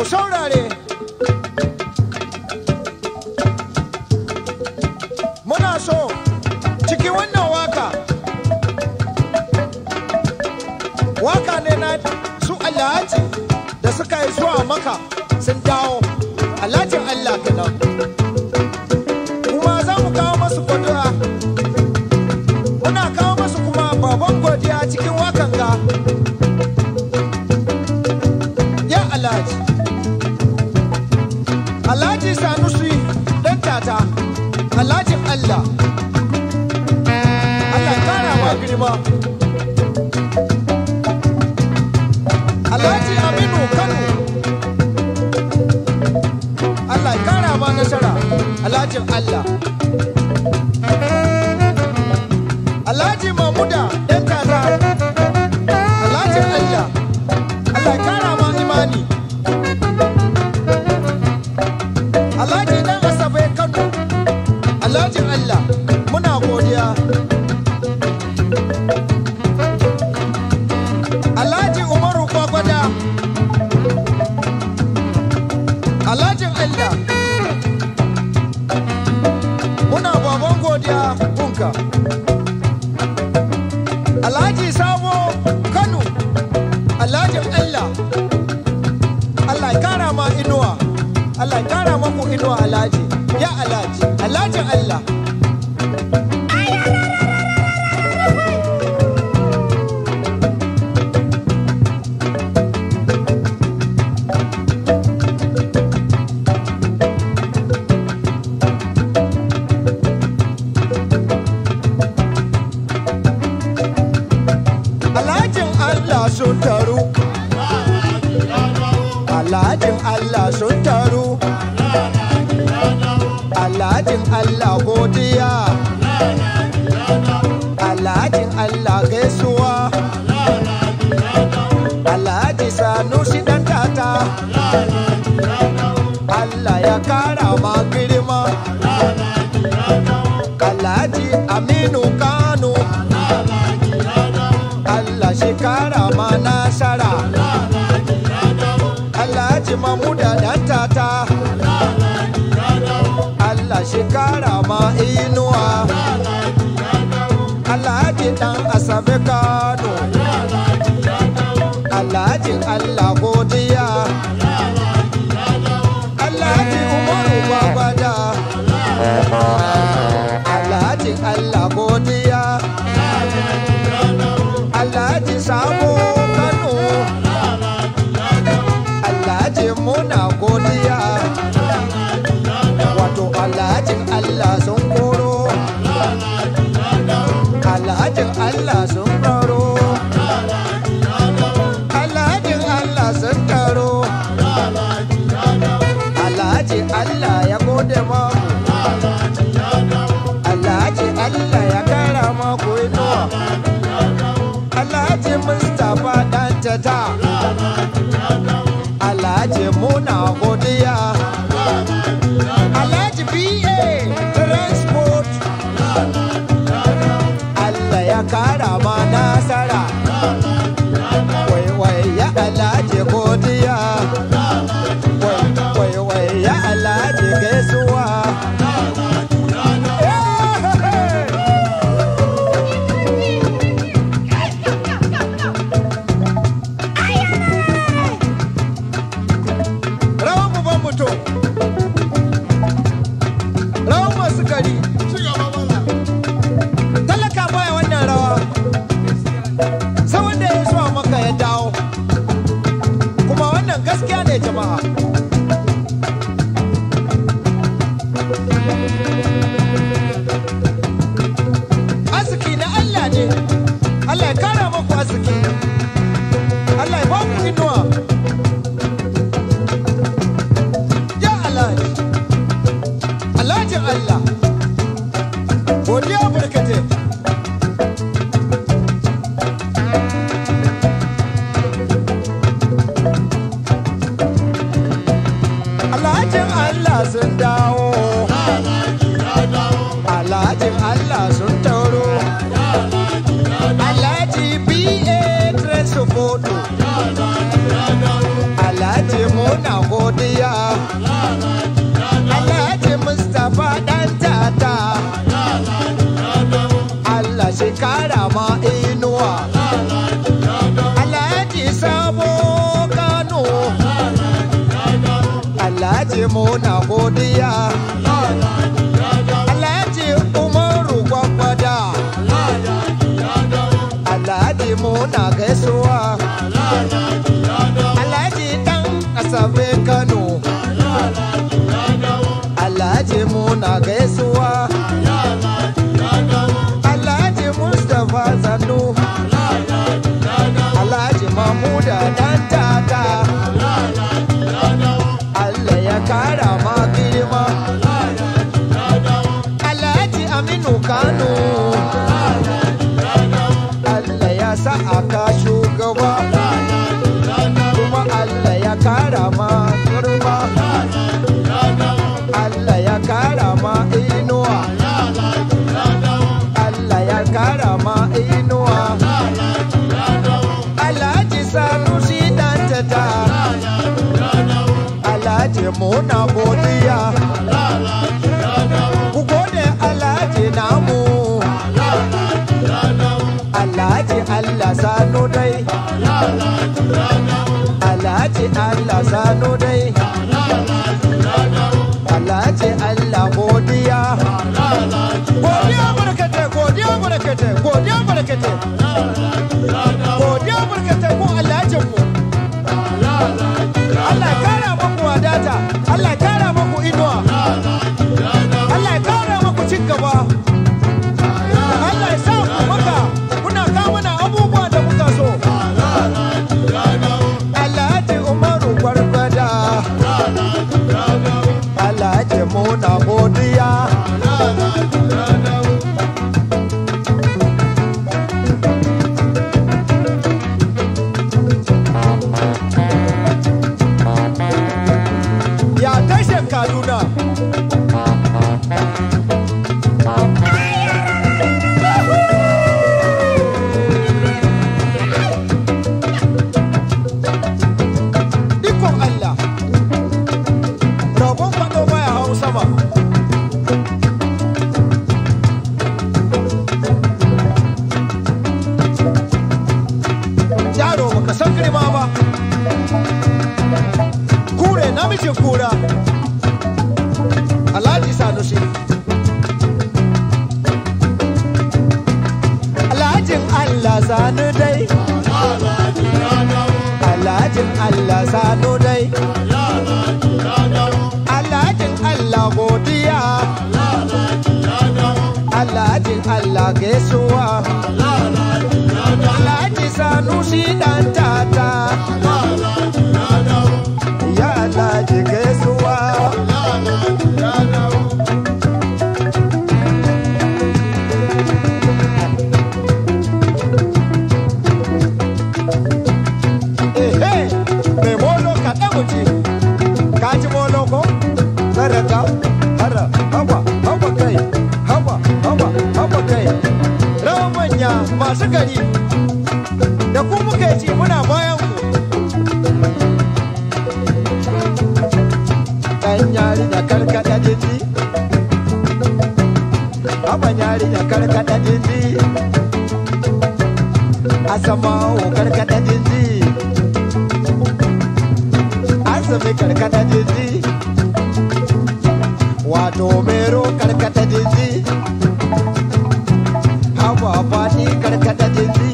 ku saurare muna so cikin wannan waka waka ne na su alhaji da suka yi zuwa maka sun dawo alhajin allah kenan kuma za mu kawo masu godiya muna kawo masu kuma baban godiya cikin wakan ga ya alhaji alhaji sanusi dan tata alhajin allah allah ya kara ma girma alhaji aminu kano allah ya kara ma nasara alhajin allah alhaji mamuda dan tata alhajin allah allah ya kara ma imani alhaji dan asabe kano alhajin allah muna godiya alhaji umaru gwagwada alhajin allah muna baban godiya kunka alhaji sabo kano alhajin allah allah ya kara ma inuwa allah ya kara maku inuwa alhaji ya alhaji alhajin allah alhajin allah sun taru alhajin allah sun taru alhajin allah godiya alhajin allah gaisuwa alhaji sanusi dan tata allah ya kara ma girma alhaji aminu kano allah shi kara ma nasara alhaji mamuda dan tata allah shi kara ma inuwa alhaji dan asabe kano alhaji allah godiya alhaji umaru babada alhaji allah godiya alhaji sabo kano alhaji muna godiya wato alhajin allah sun koro alhajin allah sun koro alhajin allah sun karo alhaji allah ya gode maku alhaji allah ya kara maku inuwa alhaji mustapha dan tata alhaji muna godiya alhaji ba transport allah ya kara ma nasara waiwai ya alhaji godiya waiwai ya alhaji gaisuwa rawan mu ban mutum rawan masu gari talaka baya wannan rawa kara ma inuwa alhaji sabo kano alhaji muna godiya alhaji umaru gwagwada alhaji muna gaisuwa alhaji dan asabe kano alhaji muna gaisuwa alhaji mustapha zandu alhaji mamuda dan tata allah ya kara ma girma alhaji aminu kano allah ya sa aka shugaba kuma allah ya kara ma girma allah ya kara ma inuwa allah ya kara ma inuwa alhaji sanusi dan tata alhaji muna godiya ku gode alhaji namu alhaji allah sanu dai alhaji allah sanu dai alhaji allah godiya godiya barkate godiya barkate godiya barkate godiya barkate ko alhajin mu Allah ya kara maku wadata Allah ya kara maku inuwa Allah ya kara maku cin gaba Allah ya sa ku maka kuna kawo mana abubuwa da muka so Alhaji Umaru Gwargwada Alhaji Muna Godiya ya tashin Kaduna Ikon Allah Rabon faɗo baya hau sama Yaro baka san girma ba Kure namijin kura Alhaji Sanusi Alhajin Allah sanu dai Alhajin Allah sanu dai Alhajin Allah godiya Alhajin Allah gaisuwa Alhaji Sanusi dan tata Ya Alhaji gaisuwa Ehe, mai molo kaɗa muji, ka ji molo ko? Zarata, hara, hawa, hawa kai, hawa, hawa, hawa kai. Rawan manya masu gari, da ku muke ci muna bayan ku. Ɗan yari da karkaɗa jindi, haban yari da karkaɗa jindi. Asamawo karkaɗa jindi. Asami karkata jindi wato mero karkata jindi hawa fadi karkata jindi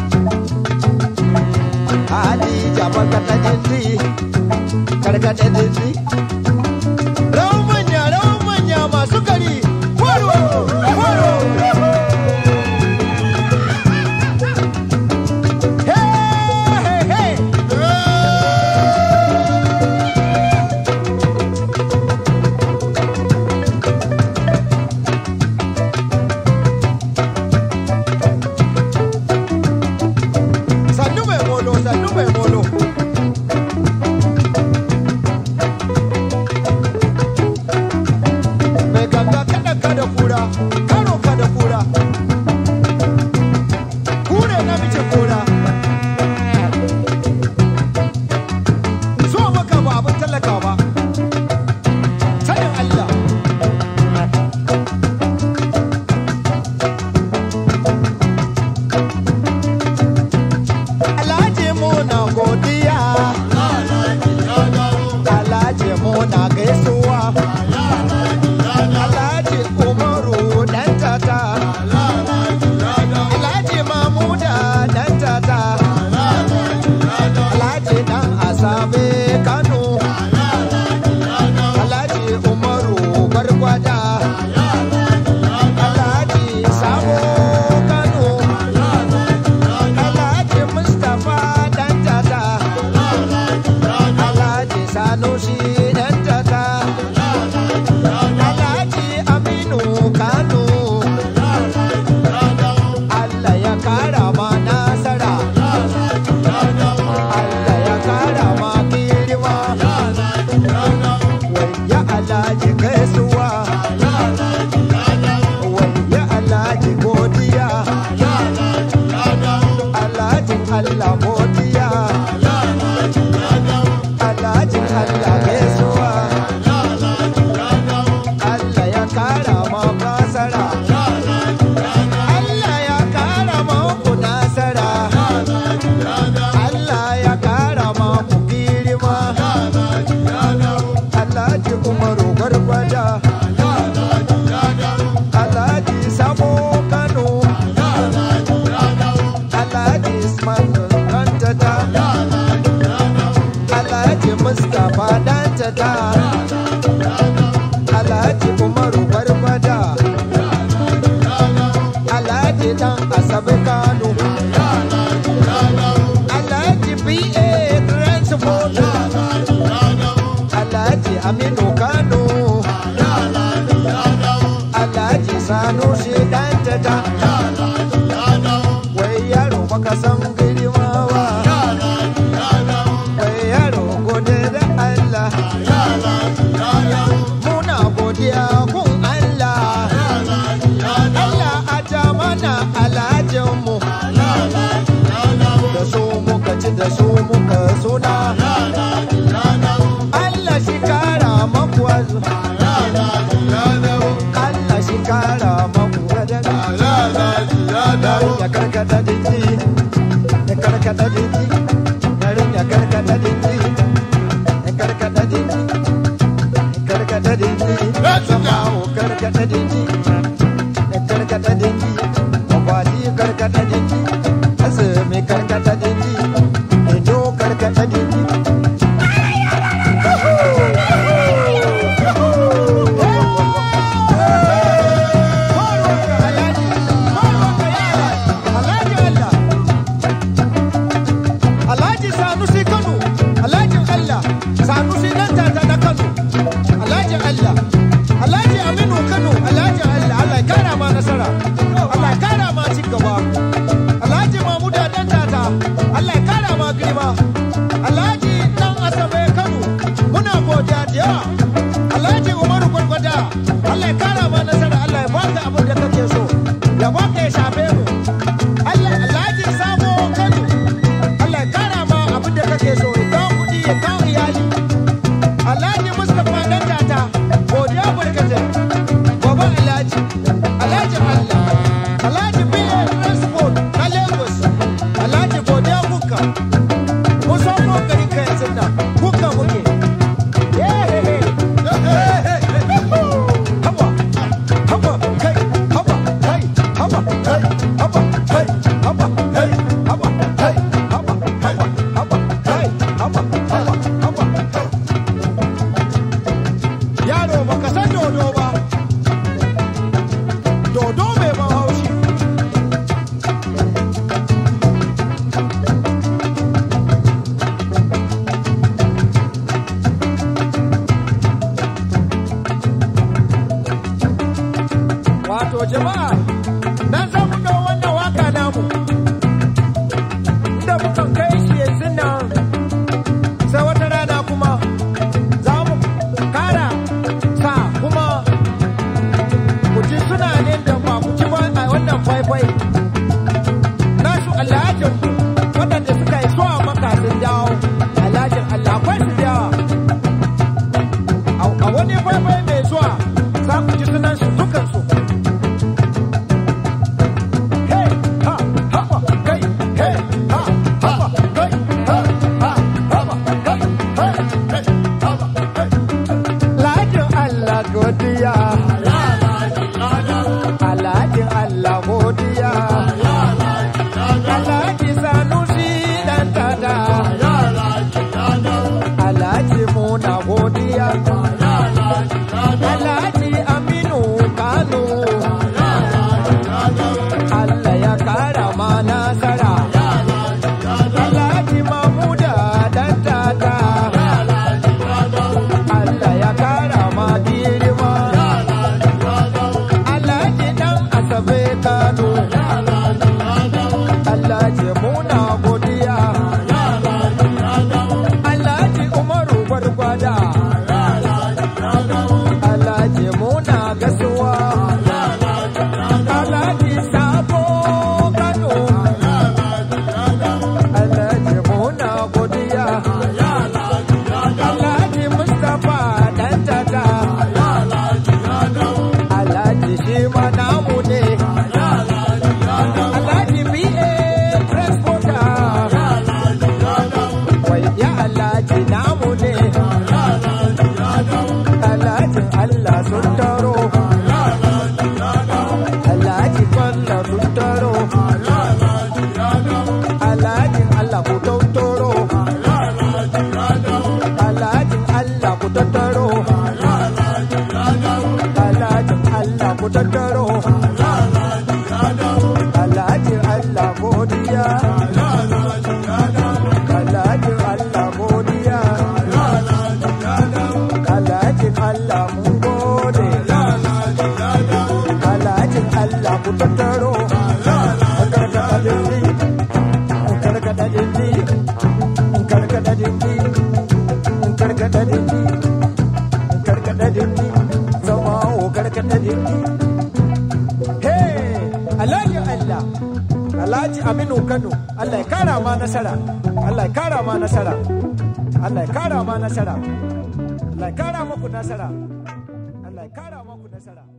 hadi jaban kata jindi karkata jindi rawan manya rawan manya masu gari kwaro kwaro hey hey hey sannu mai molo sannu mai molo asabe kano alhaji ba transport alhaji aminu kano alhaji sanusi dan tata wai yaro baka san girma ba wai yaro gode da allah muna godiya kun allah allah a jamana alhajinmu da su muka ci da su muka suna allah shi kara maku azu allah shi kara maku wadada ya karkata dinki ya karkata dinki yarin ya karkata dinki ya karkata dinki ya karkata dinki sama o karkata dinki ya karkata dinki mafati karkata dinki azumi karkata dinki ido karkata dinki Alhaji Sanusi Kano, Alhaji Allah, Sanusi dan tata na Kano, Alhaji Allah, Alhaji Aminu Kano, Alhaji Allah, Allah ya kara ma nasara, Allah ya kara ma ci gaba, Alhaji Mamuda dan tata, Allah ya kara ma girma, Alhaji dan Asabe Kano, muna godiya da yawa, Alhaji Umaru Gwargwada, Allah ya kara ma nasara, Allah ya baka abin da kake so, ya baka ya shafe mu. Allah Alhaji Sabo Kano, Allah ya kara ma abin da kake so ya kawo kuɗi ya kawo iyali. Alhaji Mustapha dan tata godiya barkatai. Baba Alhaji, Alhaji Allah, Alhaji Biye Transport na Lagos, Alhaji godiya kuka. Mun san ko gari ka yanzu nan, kuka muke. Yehehe. Haba, haba, kai, haba, kai, haba, kai, haba, kai, haba, kai, haba, kai, haba, haba, haba, kai, haba, haba, haba, kai. Yaro baka san dodo ba, dodo mai ban haushi. Wato jama'a, na san mu wannan karkada dindi karkada dindi zama o karkada dindi hey alhaji allah alhaji aminu kano allah ya kara ma nasara allah ya kara ma nasara allah ya kara ma nasara allah ya kara maku nasara allah ya kara maku nasara